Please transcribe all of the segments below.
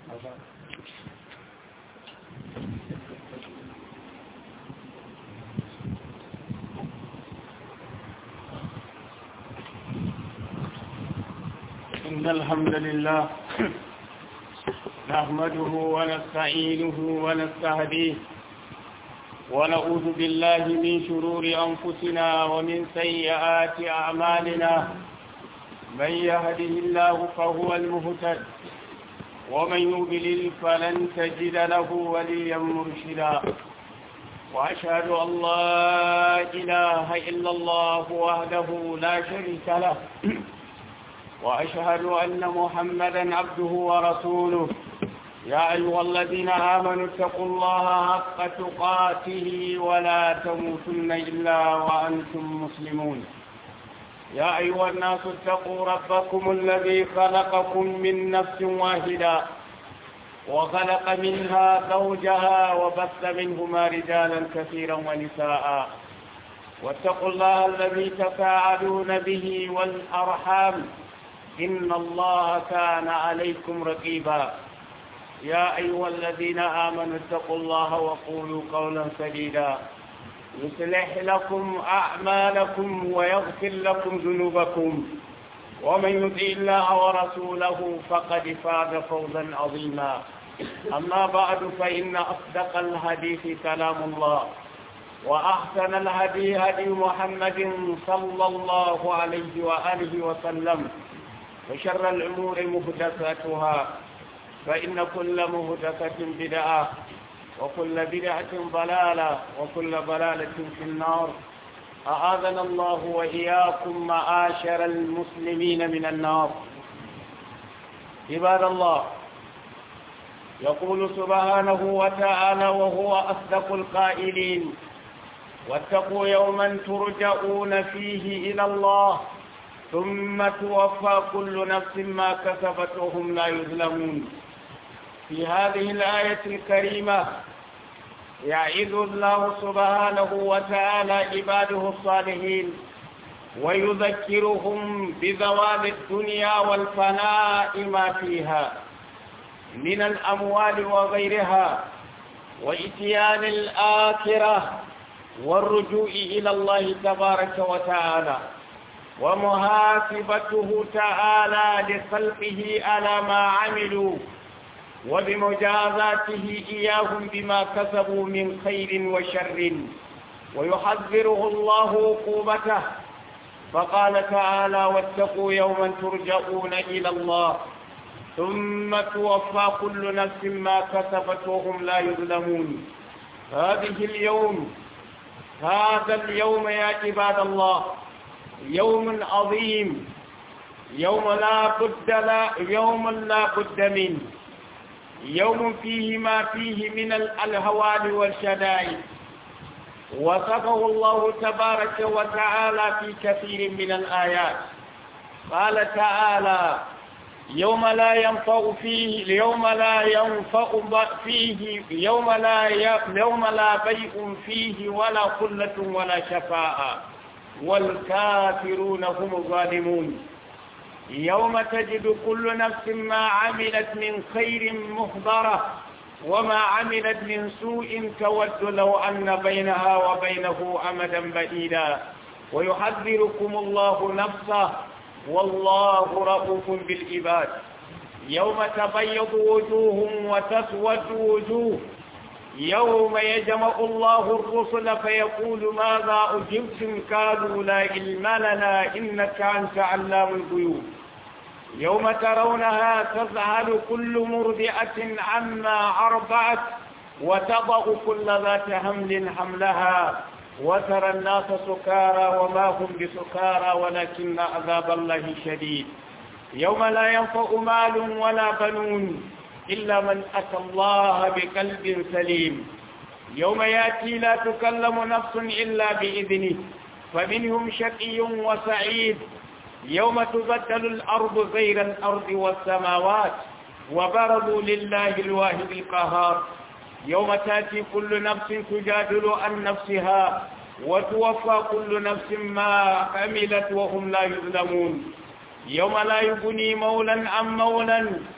إن الحمد لله نحمده ونستعينه ونستهديه ونعوذ بالله من شرور أنفسنا ومن سيئات أعمالنا من يهده الله فهو المهتد ومن يضلل فلن تجد له وليا مرشدا وأشهد أن لا إله إلا الله وحده لا شريك له وأشهد أن محمدا عبده ورسوله يا أيها الذين آمنوا اتقوا الله حق تقاته ولا تموتن إلا وأنتم مسلمون يا أيها الناس اتقوا ربكم الذي خلقكم من نفس واحدة وخلق منها زوجها وبث منهما رجالا كثيرا ونساء واتقوا الله الذي تفاعلون به والأرحام إن الله كان عليكم رقيبا يا أيها الذين آمنوا اتقوا الله وقولوا قولا سديدا يصلح لكم أعمالكم ويغفر لكم ذنوبكم ومن يطع الله ورسوله فقد فاز فوزا عظيما أما بعد فإن أصدق الحديث كلام الله وأحسن الهدي هدي محمد صلى الله عليه وآله وسلم وشر الأمور مهدثاتها فإن كل مهدثة بدعة وكل بدعة ضلالة وكل ضلالة في النار أعاذنا الله وإياكم معاشر المسلمين من النار عباد الله يقول سبحانه وتعالى وهو أصدق القائلين واتقوا يوما ترجعون فيه إلى الله ثم توفى كل نفس ما كسبت وهم لا يظلمون في هذه الآية الكريمة يعظ الله سبحانه وتعالى عباده الصالحين ويذكرهم بزوال الدنيا والفناء ما فيها من الأموال وغيرها وإتيان الآخرة والرجوع إلى الله تبارك وتعالى ومحاسبته تعالى لخلقه على ما عملوا وبمجازاته إياهم بما كسبوا من خير وشر ويحذره الله عقوبته فقال تعالى واتقوا يوما ترجعون إلى الله ثم توفى كل نفس ما كسبت وهم لا يظلمون هذه اليوم هذا اليوم يا عباد الله يوم عظيم يوم لا بد لا يوم لا بد منه يوم فيه ما فيه من الهوال والشدائد وصفه الله تبارك وتعالى في كثير من الآيات قال تعالى يوم لا ينفع فيه يوم لا ينفع فيه يوم لا يوم لا بيع فيه ولا خلة ولا شفاعة والكافرون هم الظالمون يوم تجد كل نفس ما عملت من خير محضرة وما عملت من سوء تود لو أن بينها وبينه أمدا بعيدا ويحذركم الله نفسه والله رؤوف بالعباد يوم تبيض وجوه وتسود وجوه يوم يجمع الله الرسل فيقول ماذا أجبتم قالوا لا علم لنا إنك أنت علام الغيوب يوم ترونها تذهل كل مرضعة عما أرضعت وتضع كل ذات حمل حملها وترى الناس سكارى وما هم بسكارى ولكن عذاب الله شديد يوم لا ينفع مال ولا بنون إلا من أتى الله بقلب سليم يوم يأتي لا تكلم نفس إلا بإذنه فمنهم شقي وسعيد يوم تبدل الأرض غير الأرض والسماوات وبرزوا لله الواحد القهار يوم تأتي كل نفس تجادل عن نفسها وتوفى كل نفس ما عملت وهم لا يظلمون يوم لا يغني مولا عن مولا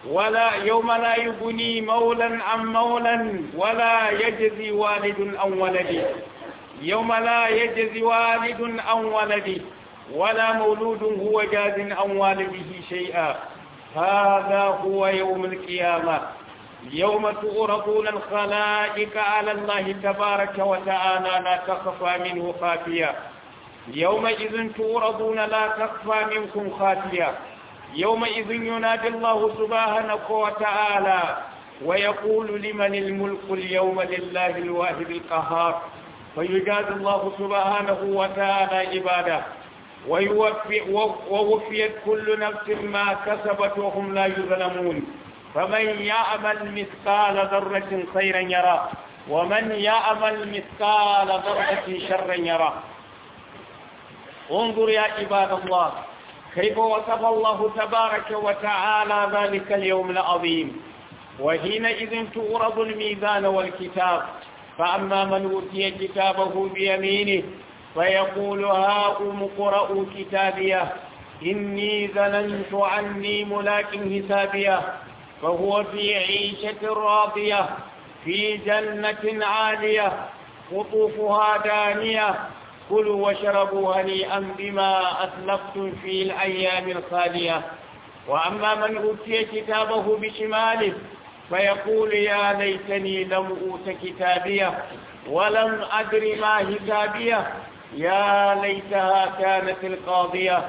ولا يوم لا يغني مولا عن مولا ولا يجزي والد عن ولده يوم لا يجزي والد عن ولده ولا مولود هو جاز عن والده شيئا هذا هو يوم القيامة يوم تؤرضون الخلائق على الله تبارك وتعالى لا تخفى منه خافية يومئذ تؤرضون لا تخفى منكم خافية يومئذ ينادي الله سبحانه وتعالى ويقول لمن الملك اليوم لله الواحد القهار فيجازي الله سبحانه وتعالى عباده ويوفي ووفيت كل نفس ما كسبت وهم لا يظلمون فمن يعمل مثقال ذرة خيرا يرى ومن يعمل مثقال ذرة شرا يرى انظر يا عباد الله كيف وصف الله تبارك وتعالى ذلك اليوم العظيم وحينئذ تورد الميزان والكتاب فأما من أوتي كتابه بيمينه فيقول هاؤم اقرءوا كتابيه إني ظننت عني ملاك حسابيه فهو في عيشة راضية في جنة عالية قطوفها دانية كلوا واشربوا هنيئا بما أسلفتم في الأيام الخالية وأما من أوتي كتابه بشماله فيقول يا ليتني لم أوت كتابيه ولم أدر ما حسابيه يا ليتها كانت القاضية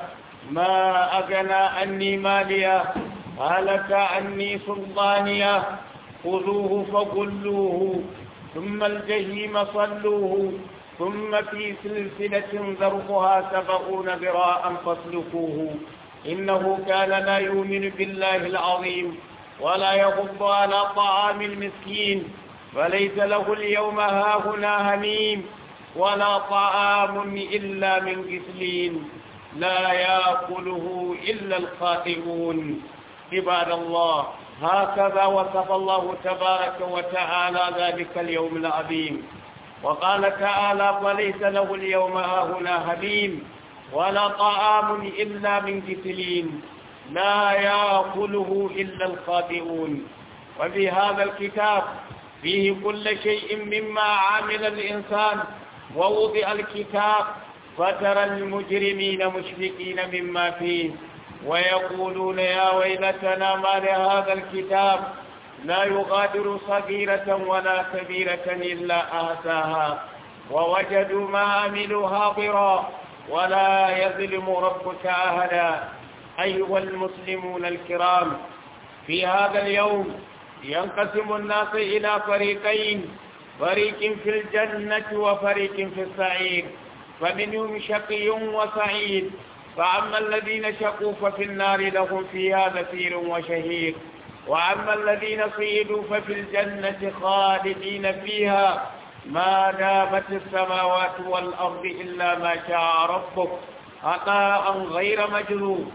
ما أغنى عني مالية هلك عني سلطانية خذوه فغلوه ثم الجحيم صلوه ثم في سلسلة ذرقها سبعون ذراعا فاسلكوه إنه كان لا يؤمن بالله العظيم ولا يغض على طعام المسكين فليس له اليوم هاهنا هميم ولا طعام إلا من غسلين لا يأكله إلا الخاطئون عباد الله هكذا وصف الله تبارك وتعالى ذلك اليوم العظيم وقال تعالى فليس له اليوم هاهنا هميم ولا طعام إلا من غسلين لا يأكله إلا الخاطئون وفي هذا الكتاب فيه كل شيء مما عمل الإنسان ووضع الكتاب فترى المجرمين مشفقين مما فيه ويقولون يا ويلتنا ما لهذا الكتاب لا يغادر صغيرة ولا كبيرة إلا أهتاها ووجدوا ما عملوا حاضرا ولا يظلم ربك أهدا أيها المسلمون الكرام في هذا اليوم ينقسم الناس إلى فريقين فريق في الجنة وفريق في السعير فمنهم شقي وسعيد فأما الذين شقوا ففي النار لهم فيها زفير وشهيق وأما الذين صيدوا ففي الجنة خالدين فيها ما دامت السماوات والأرض إلا ما شاء ربك عطاء غير مجذوب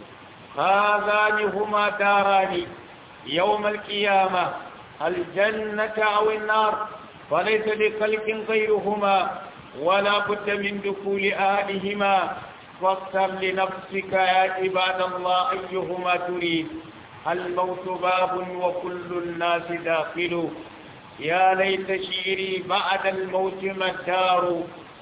هذان هما داران يوم القيامة الجنة أو النار فليس لخلق غيرهما ولا بد من دخول أهلهما فاختر لنفسك يا عباد الله أيهما تريد الموت باب وكل الناس داخل يا ليت شعري بعد الموت ما الدار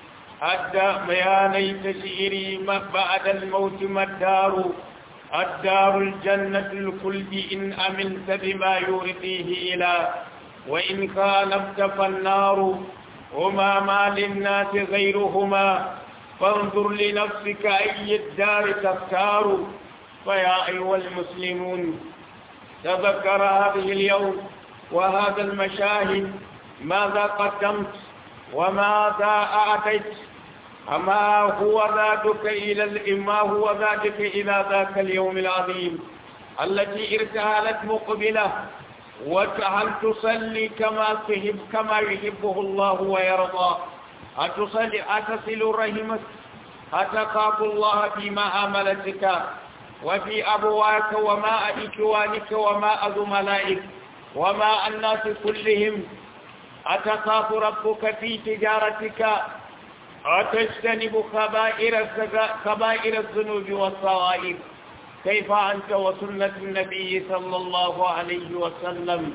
أدى يا ليت شعري بعد الموت ما الدار الدار الجنة الخلد إن أمنت بما يرضيه إلى وإن خالفت فالنار هما ما للناس غيرهما فانظر لنفسك أي الدار تختار فيا أيها المسلمون تذكر هذه اليوم وهذا المشاهد ماذا قدمت وماذا أعطيت أما هو ذاتك إلى ما هو ذاتك إلى ذاك اليوم العظيم التي ارتهلت مقبلة وهل تصلي كما تحب كما يحبه الله ويرضى أتصلي أتصل رحمك أتخاف الله في معاملتك وفي أبواك وماء إخوانك وماء زملائك وماء الناس كلهم أتخاف ربك في تجارتك أتجتنب خبائر كبائر الذنوب والصغائر كيف أنت وسنة النبي صلى الله عليه وسلم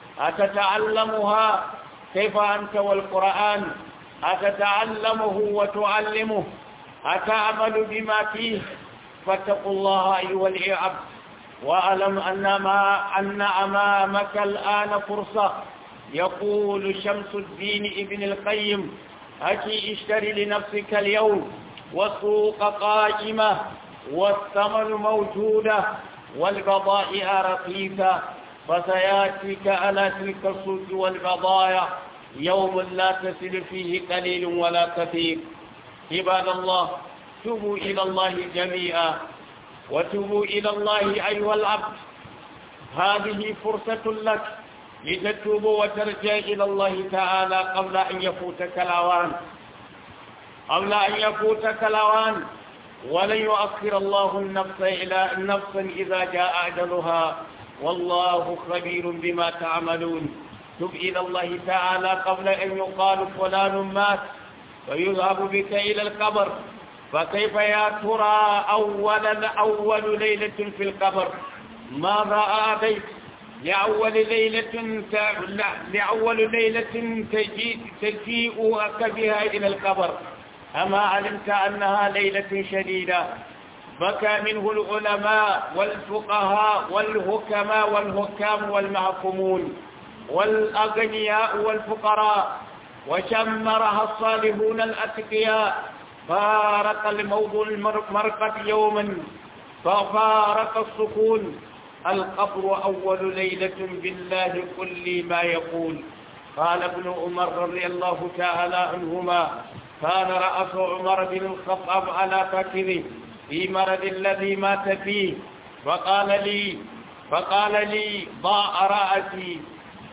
أتتعلمها كيف أنت والقرآن أتتعلمه وتعلمه أتعمل بما فيه فاتقوا الله أيها العبد وألم أن, ما أن أمامك الآن فرصة يقول شمس الدين ابن القيم أتي اشتري لنفسك اليوم والسوق قائمة والثمن موجودة والبضائع رخيصة فسياتيك على تلك السوق والبضائع يوم لا تسل فيه قليل ولا كثير عباد الله توبوا إلى الله جميعا وتوبوا إلى الله أيها العبد هذه فرصة لك لتتوب وترجع إلى الله تعالى قبل أن يفوتك الأوان قبل أن يفوتك الأوان ولن يؤخر الله النفس إلى نفسا إذا جاء أجلها والله خبير بما تعملون تب إلى الله تعالى قبل أن يقال فلان مات ويذهب بك إلى القبر فكيف يا ترى أولا أول ليلة في القبر ماذا آتيت لأول ليلة لأول ليلة تجيء تجيئك بها إلى القبر أما علمت أنها ليلة شديدة بكى منه العلماء والفقهاء والحكماء والحكام والمحكومون والأغنياء والفقراء وشمرها الصالحون الأتقياء فارق الموضوع المرقة يوما ففارق السكون القبر أول ليلة بالله كل ما يقول قال ابن عمر رضي الله تعالى عنهما كان رأس عمر بن الخطاب على فكره في مرض الذي مات فيه فقال لي فقال لي ضاع رأسي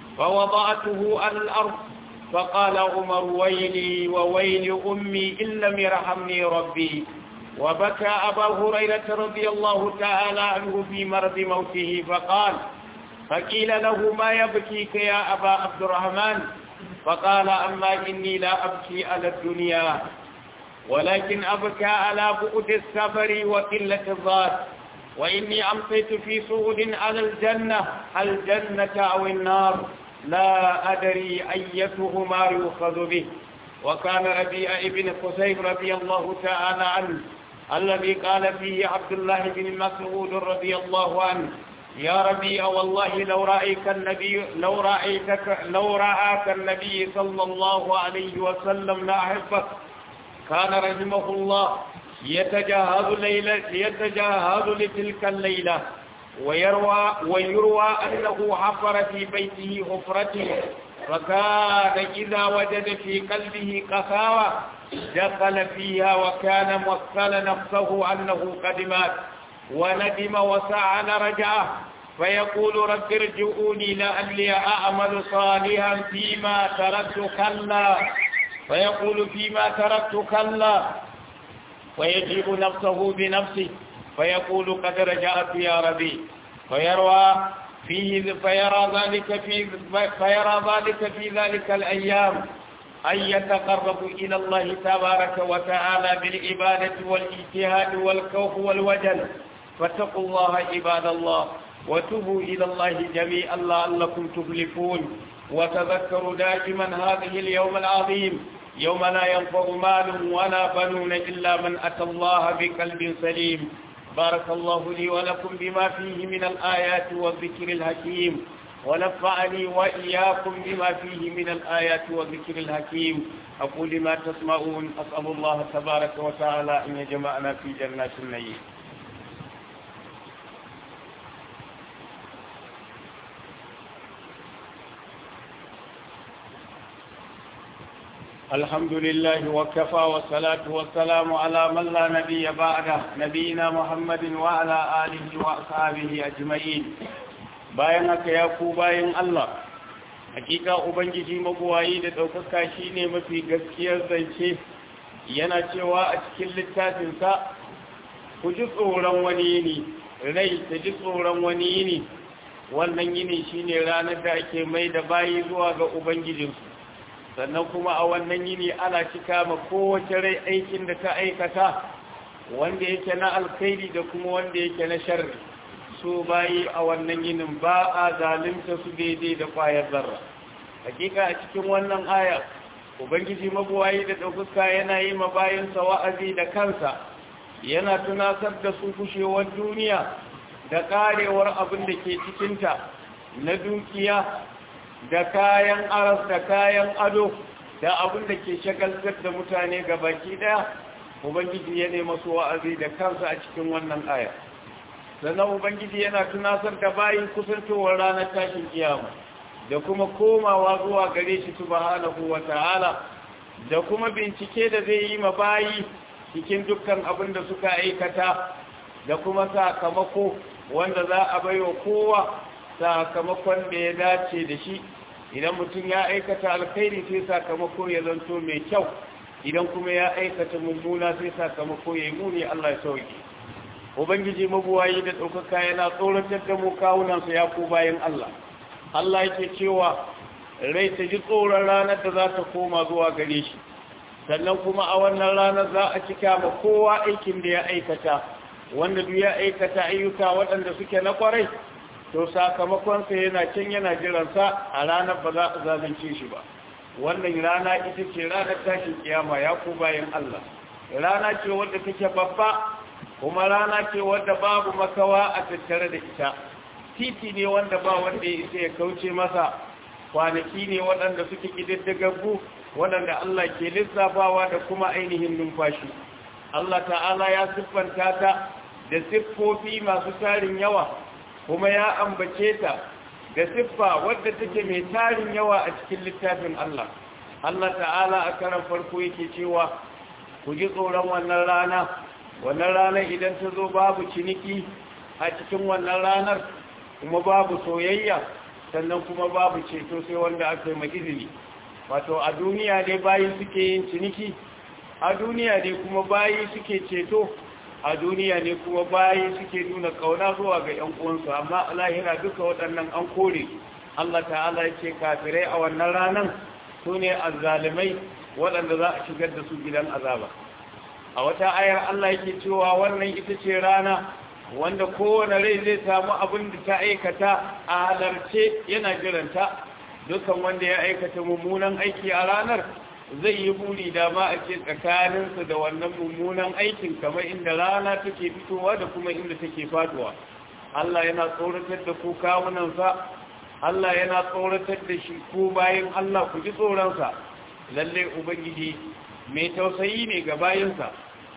فوضعته على الأرض فقال عمر ويلي وويل أمي إن لم يرحمني ربي وبكى أبا هريرة رضي الله تعالى عنه في مرض موته فقال فقيل له ما يبكيك يا أبا عبد الرحمن فقال أما إني لا أبكي على الدنيا ولكن أبكى على بعد السفر وقلة الذات وإني أمسيت في صعود على الجنة الجنة أو النار لا أدري أيتهما يؤخذ به وكان ربيع ابن قسيم رضي الله تعالى عنه الذي قال فيه عبد الله بن مسعود رضي الله عنه يا ربيع والله لو رأيك النبي لو رأيتك لو رآك النبي صلى الله عليه وسلم لأحبك كان رحمه الله يتجاهز ليلة يتجاهز لتلك الليلة ويروى ويروى أنه حفر في بيته حفرته فكان إذا وجد في قلبه قساوة دخل فيها وكان موصل نفسه أنه قد مات وندم وسعى رجعه فيقول رب ارجعوني لعلي أعمل صالحا فيما تركت كلا فيقول فيما تركت كلا ويجيب نفسه بنفسه فيقول قد رجعت يا ربي فيروى فيه فيرى ذلك في فيرى ذلك في ذلك الأيام أن يتقرب إلى الله تبارك وتعالى بالعبادة والاجتهاد والخوف والوجل فاتقوا الله عباد الله وتوبوا إلى الله جميعا لعلكم تفلحون وتذكروا دائما هذه اليوم العظيم يوم لا ينفع مال ولا بنون إلا من أتى الله بقلب سليم بارك الله لي ولكم بما فيه من الآيات والذكر الحكيم ونفعني وإياكم بما فيه من الآيات والذكر الحكيم أقول ما تسمعون أسأل الله تبارك وتعالى أن يجمعنا في جنات النعيم الحمد لله وكفى والصلاة والسلام على من لا نبي بعده نبينا محمد وعلى آله وأصحابه أجمعين bayan haka ya ku bayan Allah hakika ubangiji mabuwayi da ɗaukaka shi ne mafi gaskiyar zance yana cewa a cikin littafinsa ku ji tsoron wani yini rai ta ji tsoron wani yini wannan yini shine ranar da ake mai da bayi zuwa ga ubangijinsu sannan kuma a wannan yini ana cika ma kowace rai aikin da ta aikata wanda yake na alkhairi da kuma wanda yake na sharri su bayi a wannan yinin ba a zalunta su daidai da kwayar zarra hakika a cikin wannan aya ubangiji mabuwayi da ɗaukuka yana yi ma bayansa wa'azi da kansa yana tunasar da su kushewar duniya da karewar abin da ke cikinta na dukiya da kayan aras da kayan ado da abin da ke shagaltar da mutane ga baki daya ubangiji ya nema su wa'azi da kansa a cikin wannan aya sannan ubangiji yana tunasar da bayin kusantowar ranar tashin kiyama da kuma komawa zuwa gare shi subhanahu wa ta'ala da kuma bincike da zai yi ma bayi cikin dukkan abin da suka aikata da kuma sakamako wanda za a baiwa kowa sakamakon da ya dace da shi idan mutum ya aikata alkhairi sai sakamako ya zanto mai kyau idan kuma ya aikata mummuna sai sakamako ya yi muni Allah ya sauke ubangiji mabuwayi da ɗaukaka yana tsoratar da mu kawunansa ya ku bayan Allah Allah yake cewa rai ta ji tsoron ranar da za ta koma zuwa gare shi sannan kuma a wannan ranar za a cika ma kowa aikin da ya aikata wanda duk ya aikata ayyuka waɗanda suke na kwarai to sakamakonsa yana can yana jiransa a ranar ba za a zalunce shi ba wannan rana ita ce ranar tashin kiyama ya ku bayan Allah rana ce wadda take babba kuma rana ce wadda babu makawa a tattare da ita titi ne wanda ba wanda ya isa ya kauce masa kwanaki ne waɗanda suke ƙididdigaggu waɗanda Allah ke lissafawa da kuma ainihin numfashi Allah ta'ala ya siffanta ta da siffofi masu tarin yawa kuma ya ambace ta da siffa wadda take mai tarin yawa a cikin littafin Allah Allah ta'ala a karan farko yake cewa ku ji tsoron wannan rana wannan ranar idan ta zo babu ciniki a cikin wannan ranar kuma babu soyayya sannan kuma babu ceto sai wanda aka yi mai izini wato a duniya ne bayi suke yin ciniki a duniya ne kuma bayi suke ceto a duniya ne kuma bayi suke nuna kauna zuwa ga ‘yan uwansu amma a lahira duka waɗannan an kore Allah ta'ala ya ce kafirai a wannan ranar su ne azzalimai waɗanda za a shigar da su gidan azaba a wata ayar Allah yake cewa wannan ita ce rana wanda kowane rai zai samu abin da ta aikata a halarce yana jiranta dukan wanda ya aikata mummunan aiki a ranar zai yi buri dama a ce tsakaninsa da wannan mummunan aikin kamar inda rana take fitowa da kuma inda take faduwa Allah yana tsoratar da ku kawunansa Allah yana tsoratar da shi ku bayan Allah ku ji tsoronsa lalle ubangiji mai tausayi ne ga bayansa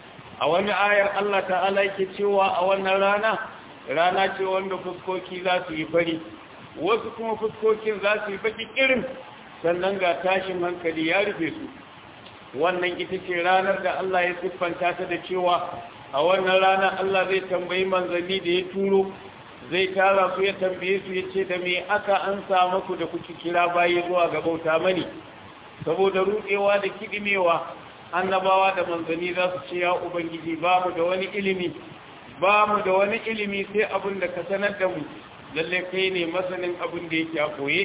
a wani ayar Allah ta'ala yake cewa a wannan rana rana ce wanda fuskoki za su yi fari wasu kuma fuskokin za su yi baki irin sannan ga tashin hankali ya rufe su wannan ita ce ranar da Allah ya siffanta ta da cewa a wannan rana Allah zai tambayi manzanni da ya turo zai tara su ya tambaye su ya ce da me aka an samu ku da kuke kira bayi zuwa ga bauta mani saboda rudewa da kidimewa annabawa da manzanni za su ce ya ubangiji ba mu da wani ilimi ba mu da wani ilimi sai abin da ka sanar da mu lalle kai ne masanin abin da yake a koye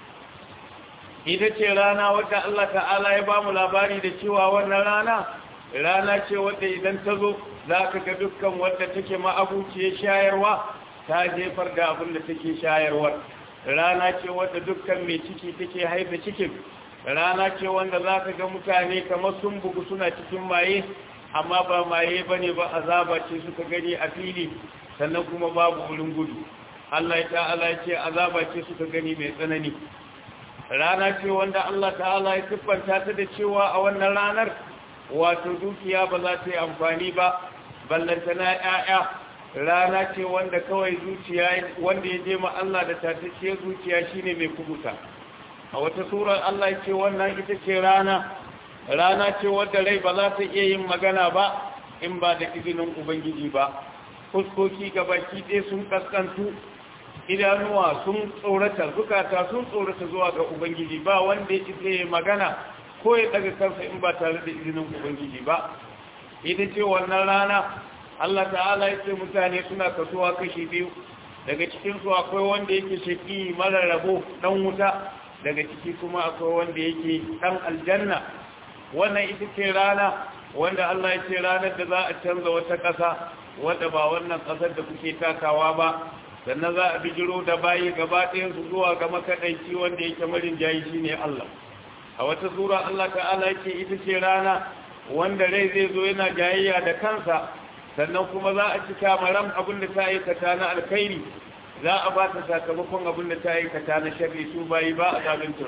ita ce rana wadda Allah ta'ala ya ba mu labari da cewa wannan rana rana ce wadda idan ta zo za ka ga dukkan wadda take ma'abuciyar shayarwa ta jefar da abin da take shayarwar rana ce wadda dukkan mai ciki take haifa cikin rana ce wanda za ka ga mutane kamar sun bugu suna cikin maye amma ba maye ba ne ba azaba ce suka gani a fili sannan kuma babu wurin gudu Allah ya ta'ala ya ce azaba ce suka gani mai tsanani rana ce wanda Allah ta'ala ya siffanta ta da cewa a wannan ranar wato dukiya ba za ta yi amfani ba ballantana ‘ya'ya rana ce wanda kawai zuciya wanda ya je ma Allah da tataciyar zuciya shine mai kubuta a wata surar Allah ya ce wannan ita ce rana rana ce wadda rai ba za ta iya yin magana ba in ba da izinin ubangiji ba fuskoki gabaki ɗaya sun kaskantu idanuwa sun tsorata zukata sun tsorata zuwa ga ubangiji ba wanda ya isa magana ko ya daga kansa in ba tare da izinin ubangiji ba ita ce wannan rana Allah ta'ala ya ce mutane suna kasuwa kashi biyu daga cikinsu akwai wanda yake shaki mara rabo dan wuta daga ciki kuma akwai wanda yake dan aljanna wannan ita ce rana wanda Allah ya ce ranar da za a canza wata ƙasa wadda ba wannan ƙasar da kuke takawa ba sannan za a bijiro da bayi gaba ɗayansu zuwa ga makaɗaici wanda yake marin jayi shi ne Allah a wata sura Allah ta'ala yake ita ce rana wanda rai zai zo yana jayayya da kansa sannan kuma za a cika maram abin da ta aikata na alkhairi za a ba ta sakamakon abin da ta aikata na sharri su bayi ba a zalunta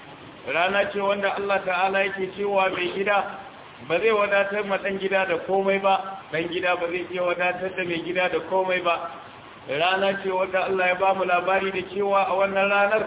rana ce wanda Allah ta'ala yake cewa mai gida ba zai wadatar ma ɗan gida da komai ba ɗan gida ba zai iya wadatar da mai gida da komai ba rana ce wanda Allah ya ba mu labari da cewa a wannan ranar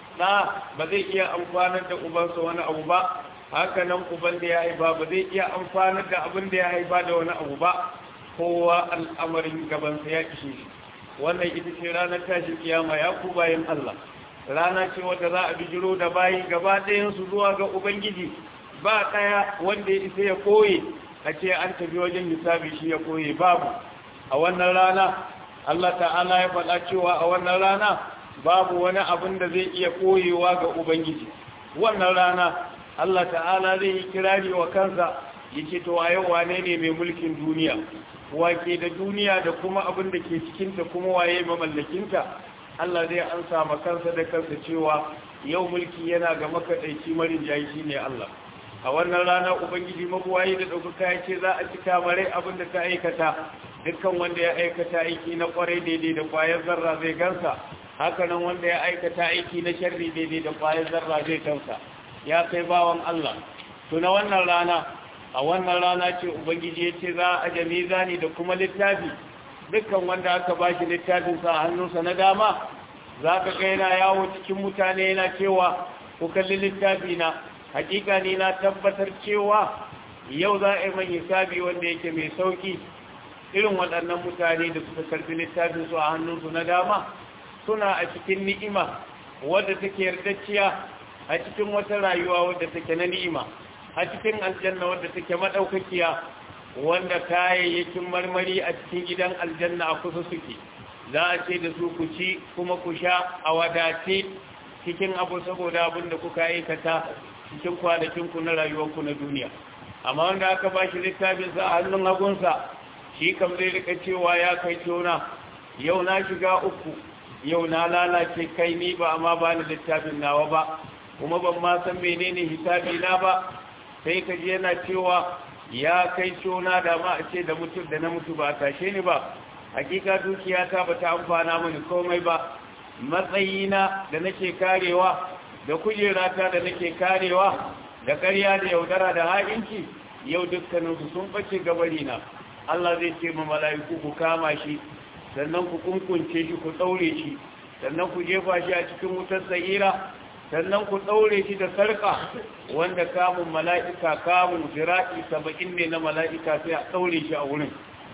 na ba zai iya amfanar da ubansa wani abu ba haka nan uban da ya haifa ba zai iya amfanar da abin da ya haifa da wani abu ba kowa al'amarin gabansa ya ishe shi wannan ita ce ranar tashin kiyama ya ku bayan Allah rana ce wanda za a bijiro da bayi gaba ɗayansu zuwa ga ubangiji ba ɗaya wanda ya isa ya koye a ce an tafi wajen hisabi shi ya koye babu a wannan rana Allah ta'ala ya faɗa cewa a wannan rana babu wani abin da zai iya koyewa ga ubangiji wannan rana Allah ta'ala zai yi kirari wa kansa yake to a yau wane ne mai mulkin duniya wake da duniya da kuma abin da ke cikinta kuma waye mamallakinta Allah zai ansa ma kansa da kansa cewa yau mulki yana ga makaɗaici marin jayi shi ne Allah a wannan rana ubangiji mabuwayi da ɗaukaka ya ce za a cika mare abin da ta aikata dukkan wanda ya aikata aiki na ƙwarai daidai da ƙwayar zarra zai gansa hakanan wanda ya aikata aiki na sharri daidai da ƙwayar zarra zai kansa ya kai bawan Allah tuna wannan rana a wannan rana ce ubangiji ya ce za a jami zani da kuma littafi dukkan wanda aka ba shi littafinsa a hannunsa na dama za ka ga yana yawo cikin mutane yana cewa ku kalli littafi na hakika ne na tabbatar cewa yau za a yi mai hisabi wanda yake mai sauki irin waɗannan mutane da suka karfi littafinsu a hannunsu na dama suna a cikin ni'ima wadda take yardacciya a cikin wata rayuwa wadda take na ni'ima a cikin aljanna wadda take madaukakiya wanda kayayyakin marmari a cikin gidan aljanna a kusa suke za a ce da su ku ci kuma ku sha a wadace cikin abu saboda abin da kuka aikata cikin kwanakinku na rayuwarku na duniya amma wanda aka ba shi littafinsa a hannun hagunsa shi kam zai rika cewa ya kai tona yau na shiga uku yau na lalace kai ni ba amma ba ni littafin nawa ba kuma ban ma san menene hisabi na ba sai ka je yana cewa ya kai tona da ma a ce da mutum da na mutu ba tashe ni ba hakika dukiyata ba ta amfana mini komai ba matsayina da nake karewa da kujerata da nake karewa da ƙarya da yaudara da ha'inci yau dukkaninsu sun ɓace gabarina Allah zai ce ma mala'iku ku kama shi sannan ku kunkunce shi ku ɗaure shi sannan ku jefa shi a cikin wutar sa'ira sannan ku ɗaure shi da sarƙa wanda kamun mala'ika kamun zira'i saba'in ne na mala'ika sai a ɗaure shi a wurin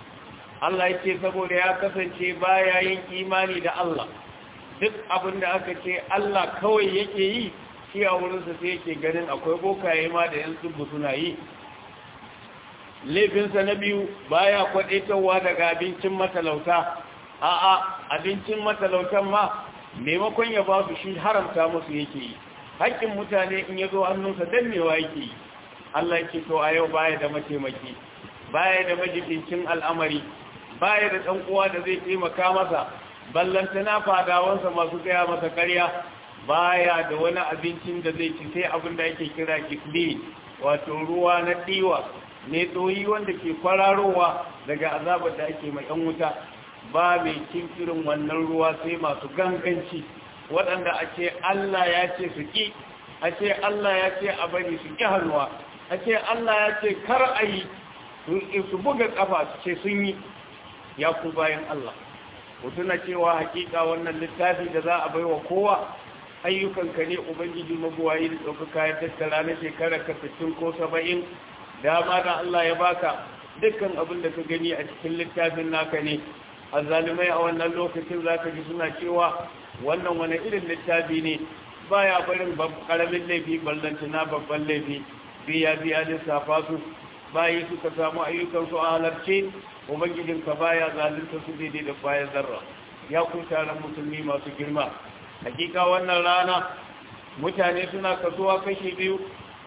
Allah ya ce saboda ya kasance baya yin imani da Allah duk abin da aka ce Allah kawai yake yi shi a wurinsa sai yake ganin akwai bokaye ma da yan tsubu suna yi laifinsa na biyu baya kwaɗaitarwa daga abincin matalauta a'a abincin matalautan ma maimakon ya ba su shi haramta musu yake yi haƙƙin mutane in ya zo hannunsa dannewa yake yi Allah ya ce to a yau baya da mataimaki baya da majibincin al'amari baya da ɗan uwa da zai taimaka masa ballantana fadawansa masu gaya masa karya baya da wani abincin da zai ci sai abin da ake kira kifli wato ruwa na ɗiwa ne tsoyi wanda ke kwararowa daga azabar da ake mai yan wuta ba mai cin irin wannan ruwa sai masu ganganci waɗanda a ce Allah ya ce su ƙi a ce Allah ya ce a bari su ƙi hannuwa a ce Allah ya ce kar a yi su buga ƙafa su ce sun yi ya ku bayan Allah na cewa hakika wannan littafi da za a bai wa kowa ayyukanka ne ubangiji mabuwayi da ɗaukaka ya tattara na shekara ka sittin ko saba'in dama da Allah ya baka dukkan abin da ka gani a cikin littafin naka ne a zalimai a wannan lokacin za ka ji suna cewa wannan wani irin littafi ne baya barin karamin laifi ballantana babban laifi biya biya lissafa su bayi suka samu ayyukansu a halarce ubangijinka baya zalunta su daidai da bayan zarra ya ku taron musulmi masu girma hakika wannan rana mutane suna kasuwa kashi biyu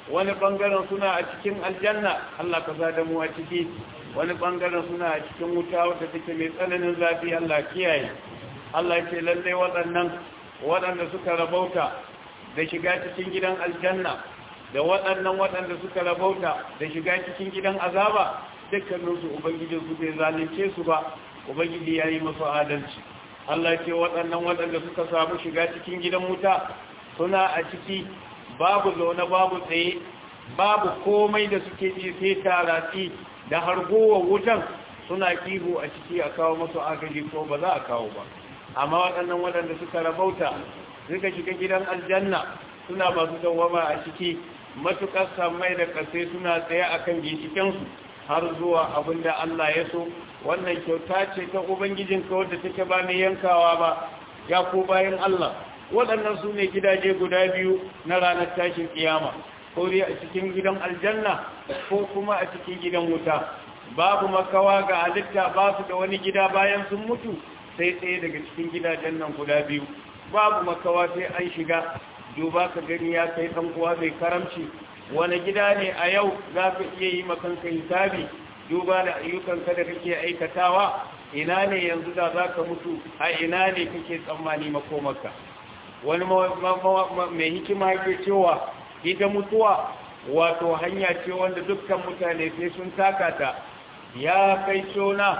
wani bangaren suna a cikin aljanna Allah ka sa da mu a ciki wani bangaren suna a cikin wuta wadda take mai tsananin zafi Allah kiyaye Allah ce lalle waɗannan waɗanda suka rabauta da shiga cikin gidan aljanna da waɗannan waɗanda suka rabauta da shiga cikin gidan azaba dukkaninsu ubangijin su bai zalunce su ba ubangiji ya yi masu adalci Allah ce waɗannan waɗanda suka samu shiga cikin gidan wuta suna a ciki babu zaune babu tsaye babu komai da suke ji sai taratsi da hargowar wutan suna kihu a ciki a kawo masu agaji ko ba za a kawo ba amma waɗannan waɗanda suka rabauta suka shiga gidan aljanna suna masu dawama a ciki matuƙar samai da ƙasai suna tsaye a kan ginshikensu har zuwa abin da Allah ya so wannan kyauta ce ta ubangijin ka wadda take ba mai yankawa ba ya ko bayan Allah waɗannan su ne gidaje guda biyu na ranar tashin kiyama ko dai a cikin gidan aljanna ko kuma a cikin gidan wuta babu makawa ga halitta ba su da wani gida bayan sun mutu sai tsaye daga cikin gidajen nan guda biyu babu makawa sai an shiga duba ka gani ya kai ɗan uwa mai karamci wani gida ne a yau za ka iya yi makanka hisabi duba da ayyukanka da kake aikatawa ina ne yanzu da za ka mutu a ina ne kake tsammani makomarka wani mai hikima yake cewa ita mutuwa wato hanya ce wanda dukkan mutane sai sun taka ta ya kai cona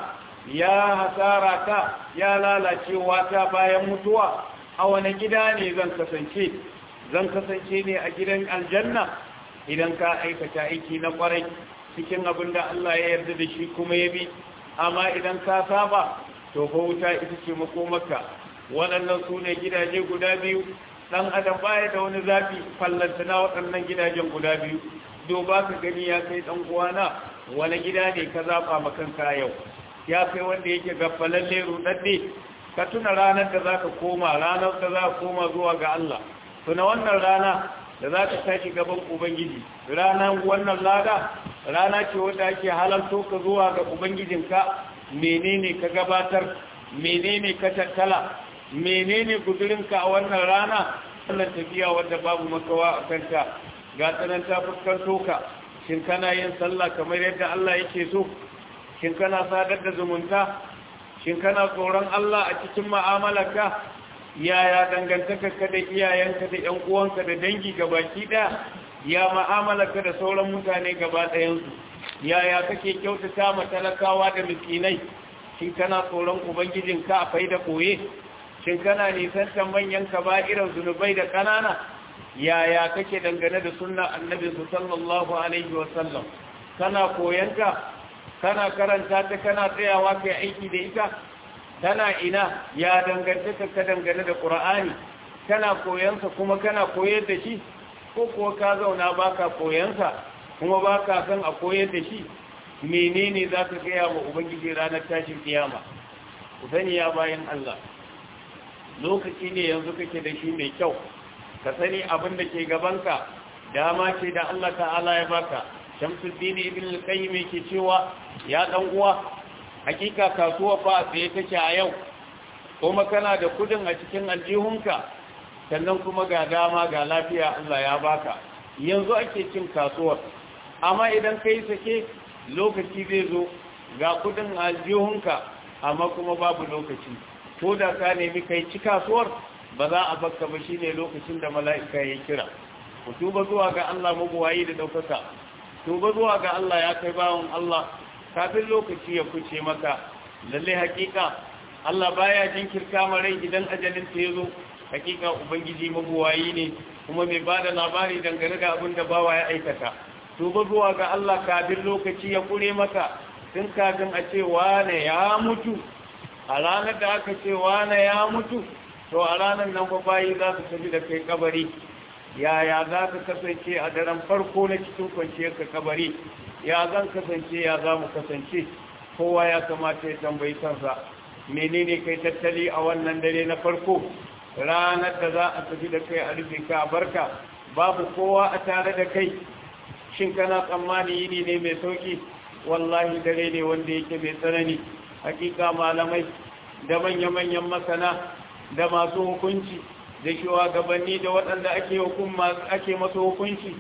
ya hasara ta ya lalacewa ta bayan mutuwa a wani gida ne zan kasance zan kasance ne a gidan aljanna idan ka aikata aiki na kwarai cikin abin da Allah ya yarda da shi kuma ya bi amma idan ka saba to fa wuta ita ce makomaka waɗannan su ne gidaje guda biyu ɗan adam baya da wani zafi fallanta na waɗannan gidajen guda biyu duba ka gani ya kai ɗan uwana wani gida ne ka zaɓa makanka yau ya kai wanda yake gaffalalle ruɗaɗɗe ka tuna ranar da za ka koma ranar da za ka koma zuwa ga Allah tuna wannan rana da za ka tashi gaban ubangiji ranar wannan lada rana ce wadda ake halarto ka zuwa ga ubangijinka menene ka gabatar menene ka tattala menene guzurinka a wannan rana wannan tafiya wadda babu makawa a kanta ga tsananta fuskanto ka shin kana yin sallah kamar yadda Allah yake so shin kana sadar da zumunta shin kana tsoron Allah a cikin mu'amalarka yaya dangantakarka da iyayenka da ƴan uwanka da dangi gabaki ɗaya ya mu'amalarka da sauran mutane gaba ɗayansu yaya kake kyautata ma talakawa da miskinai shin kana tsoron ubangijinka a faida koye shin kana nisantar manyan kaba'irar zunubai da ƙanana yaya kake dangane da sunna annabi sallallahu alaihi wasallam kana koyanta kana karanta ta kana tsayawa kai aiki da ita tana ina ya dangantaka ka dangane da qur'ani kana koyansa kuma kana koyar da shi ko kuwa ka zauna baka koyansa kuma baka san a koyar da shi menene zaka gaya wa ubangiji ranar tashin kiyama ku sani ya bayan Allah lokaci ne yanzu kake da shi mai kyau ka sani abin da ke gabanka dama ce da Allah ta'ala ya baka shamsuddin ibn al-qayyim yake cewa ya dan uwa hakika kasuwa fa tsaye take a yau kuma kana da kudin a cikin aljihunka sannan kuma ga dama ga lafiya Allah ya baka yanzu ake cin kasuwar amma idan kai sake lokaci zai zo ga kudin aljihunka amma kuma babu lokaci ko da ka nemi kai ci kasuwar ba za a baka ba shine lokacin da mala'ika ya kira ku tuba zuwa ga Allah mabuwayi da daukaka tuba zuwa ga Allah ya kai bawon Allah kafin lokaci ya kuce maka lalle hakika Allah baya jinkirta marai idan ajalin ta yazo hakika ubangiji mabuwayi ne kuma mai bada labari dangane da abin da bawa ya aikata tuba zuwa ga Allah kafin lokaci ya kure maka tun kafin a ce wane ya mutu a ranar da aka ce wane ya mutu to a ranar nan fa bayi za su tafi da kai kabari yaya za ka kasance a daren farko na cikin kwanciyar ka kabari ya zan kasance ya za mu kasance kowa ya kamata ya tambayi kansa menene kai tattali a wannan dare na farko ranar da za a tafi da kai a rufe ka a barka babu kowa a tare da kai shin kana tsammani yini ne mai sauki wallahi dare ne wanda yake mai tsanani hakika malamai da manya-manyan masana da masu hukunci da shugabanni da waɗanda ake ake masu hukunci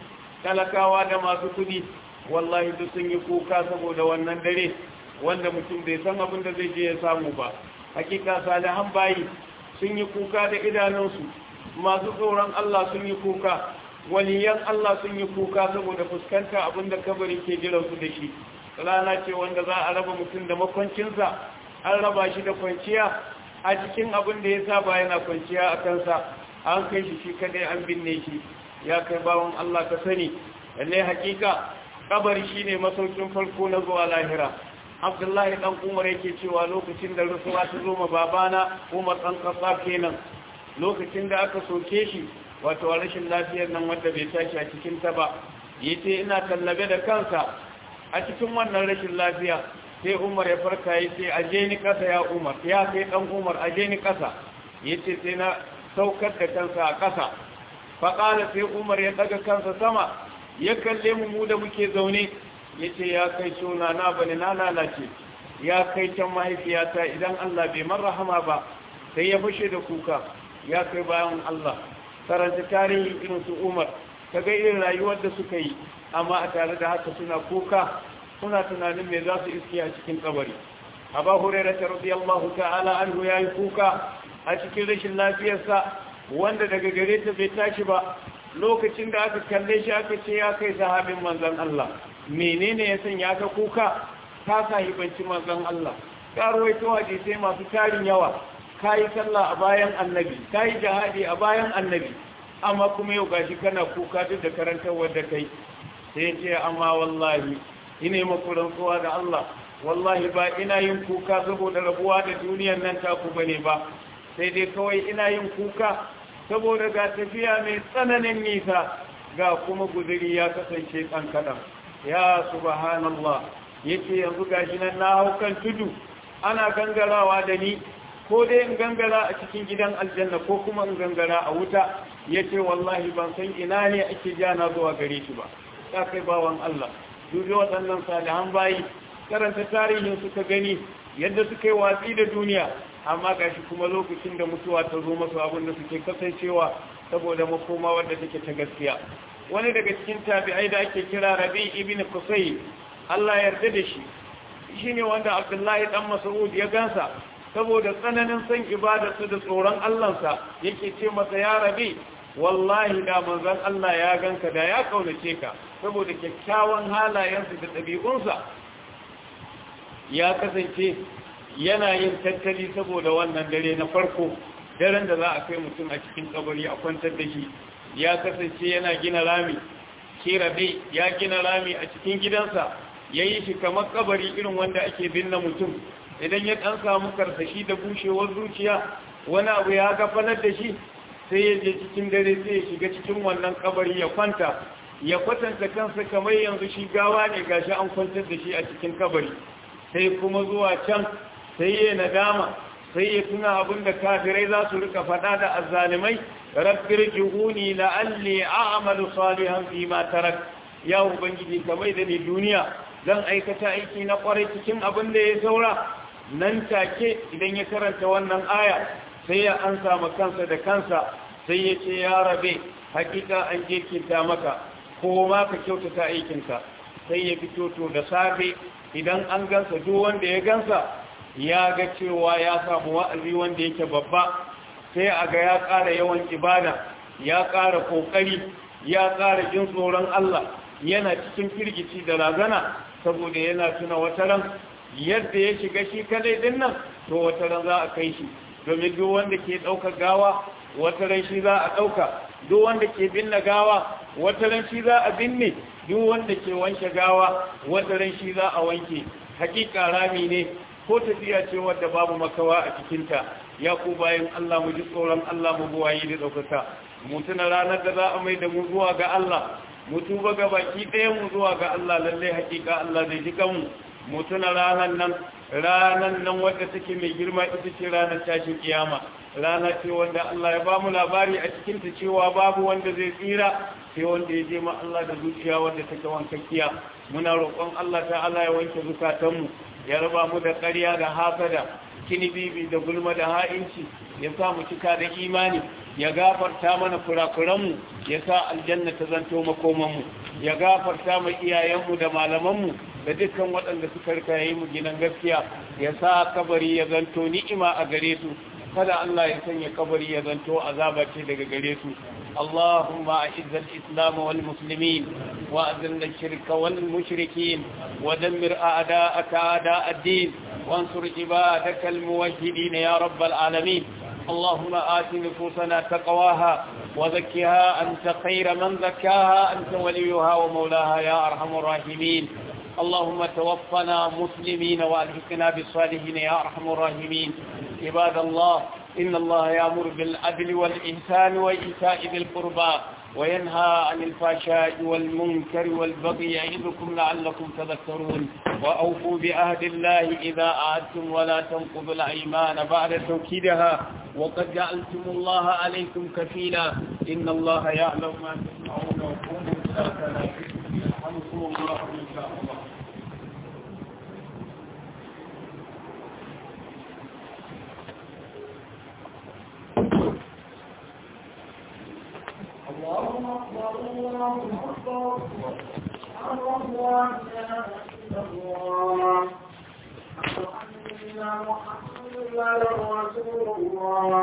talakawa da masu kudi wallahi duk sun yi kuka saboda wannan dare wanda mutum bai san abin da zai je ya samu ba hakika salihan bayi sun yi kuka da idanunsu masu tsoron Allah sun yi kuka waliyan Allah sun yi kuka saboda fuskanta abin da kabari ke jiransu da shi rana ce wanda za a raba mutum da makwancinsa an raba shi da kwanciya a cikin abin da ya saba yana kwanciya a kansa an kai shi shi kadai an binne shi ya kai bawon Allah ka sani lalle hakika kabari shine masaukin farko na zuwa lahira Abdullahi dan Umar yake cewa lokacin da rasuwa ta zo ma babana Umar dan Khattab kenan lokacin da aka soke shi wato rashin lafiyar nan wanda bai tashi a cikin ta ba yace ina tallabe da kansa a cikin wannan rashin lafiya sai Umar ya farka yace aje ni kasa ya Umar ya kai dan Umar aje ni kasa yace sai na saukar da kansa a kasa faƙala sai umar ya daga kansa sama ya kalle mu mu da muke zaune ya ce ya kai suna na bane na lalace ya kai can mahaifiyata idan Allah bai marrahama ba sai ya fashe da kuka ya kai bayan Allah karanta tarihi irin su umar ka ga irin rayuwar da suka yi amma a tare da haka suna kuka suna tunanin me za su iske a cikin kabari aba hurairah radiyallahu ta'ala anhu yayi kuka a cikin rashin lafiyarsa wanda daga gare ta bai tashi ba lokacin da aka kalle shi aka ce ya kai sahabin manzon Allah menene ya sanya ka kuka ka sahibanci manzon Allah ka rawaito hadisi masu tarin yawa kai sallah a bayan annabi kai jihadi a bayan annabi amma kuma yau gashi kana kuka duk da karantarwar da kai sai ce amma wallahi ina makuran kowa da Allah wallahi ba ina yin kuka saboda rabuwa da duniyar nan taku bane ba sai dai kawai ina yin kuka saboda ga tafiya mai tsananin nisa ga kuma guzuri ya kasance kankanan ya subhanallah yace yanzu gashi nan na hau kan tudu ana gangarawa da ni ko dai in gangara a cikin gidan aljanna ko kuma in gangara a wuta yace wallahi ban san ina ne ake jana zuwa gare shi ba ka kai bawan Allah dubi waɗannan salihan bayi karanta tarihin suka gani yadda suka yi watsi da duniya amma gashi kuma lokacin da mutuwa ta zo masu abin da suke kasancewa saboda makoma wadda take ta gaskiya wani daga cikin tabi'ai da ake kira rabi ibn qusay Allah yarda da shi shine wanda Abdullahi dan Mas'ud ya gansa saboda tsananin son ibadarsa da tsoron Allahnsa yake ce masa ya rabi wallahi da manzon Allah ya ganka da ya kaunace ka saboda kyakkyawan halayensa da ɗabi'unsa ya kasance yana yin tattali saboda wannan dare na farko daren da za a kai mutum a cikin kabari a kwantar da shi ya kasance yana gina rami shi rabe ya gina rami a cikin gidansa ya yi shi kamar kabari irin wanda ake binne mutum idan ya ɗan samu karsashi da bushewar zuciya wani abu ya gafanar da shi sai ya je cikin dare sai ya shiga cikin wannan kabari ya kwanta ya kwatanta kansa kamar yanzu shi gawa ne gashi an kwantar da shi a cikin kabari sai kuma zuwa can sai ya nadama sai ya tuna abin da kafirai za su rika faɗa da azzalimai rabbir jihuni la'alli a'malu salihan fi ma tarak ya ubangiji kamar da ni duniya zan aikata aiki na kwarai cikin abin da ya saura nan take idan ya karanta wannan aya sai ya ansa ma kansa da kansa sai ya ce ya rabe hakika an jirkinta maka ko ma ka kyautata aikinka sai ya fito to da safe idan an gansa duk wanda ya gansa ya ga cewa ya samu wa'azi wanda yake babba sai a ga ya ƙara yawan ibada ya ƙara ƙoƙari ya ƙara jin tsoron Allah yana cikin firgici da razana saboda yana tuna wata ran yadda ya shiga shi kadai din nan to wata ran za a kai shi domin duk wanda ke ɗauka gawa wata ran shi za a ɗauka duk wanda ke binne gawa wata ran shi za a binne duk wanda ke wanke gawa wata ran shi za a wanke hakika rami ne ko tafiya ce wadda babu makawa a cikinta ya ku bayan Allah mu ji tsoron Allah mu buwayi da ɗaukaka mu tuna ranar da za a mai da mu zuwa ga Allah mu tuba ga baki ɗaya mu zuwa ga Allah lallai hakika Allah zai ji kanmu mu tuna ranar nan ranar nan wadda take mai girma ita ce ranar tashin kiyama rana ce wanda Allah ya ba mu labari a cikin ta cewa babu wanda zai tsira sai wanda ya je ma Allah da zuciya wanda take wankakkiya muna roƙon Allah ta'ala ya wanke zukatanmu ya raba mu da ƙarya da hasada kini bibi da gulma da ha'inci ya sa mu cika da imani ya gafarta mana kurakuranmu ya sa aljanna ta zanto makomanmu ya gafarta mu iyayenmu da malamanmu da dukkan waɗanda suka rika yi mu ginan gaskiya ya sa kabari ya zanto ni'ima a gare su kada Allah ya sanya kabari ya zanto azaba ce daga gare su اللهم أعز الإسلام والمسلمين وأذل الشرك والمشركين ودمر أعداءك أعداء الدين وانصر عبادك الموحدين يا رب العالمين اللهم آت نفوسنا تقواها وزكها أنت خير من زكاها أنت وليها ومولاها يا أرحم الراحمين اللهم توفنا مسلمين وألحقنا بالصالحين يا أرحم الراحمين عباد الله إن الله يأمر بالعدل والإحسان وإيتاء ذي القربى وينهى عن الفحشاء والمنكر والبغي يعظكم لعلكم تذكرون وأوفوا بعهد الله إذا أعدتم ولا تنقضوا الأيمان بعد توكيدها وقد جعلتم الله عليكم كفيلا إن الله يعلم ما تسمعون وقوموا ساكنا يرحمكم الله إن شاء الله اللهم اكبر الله اكبر الله لا اله الا الله أشهد ان محمدا رسول الله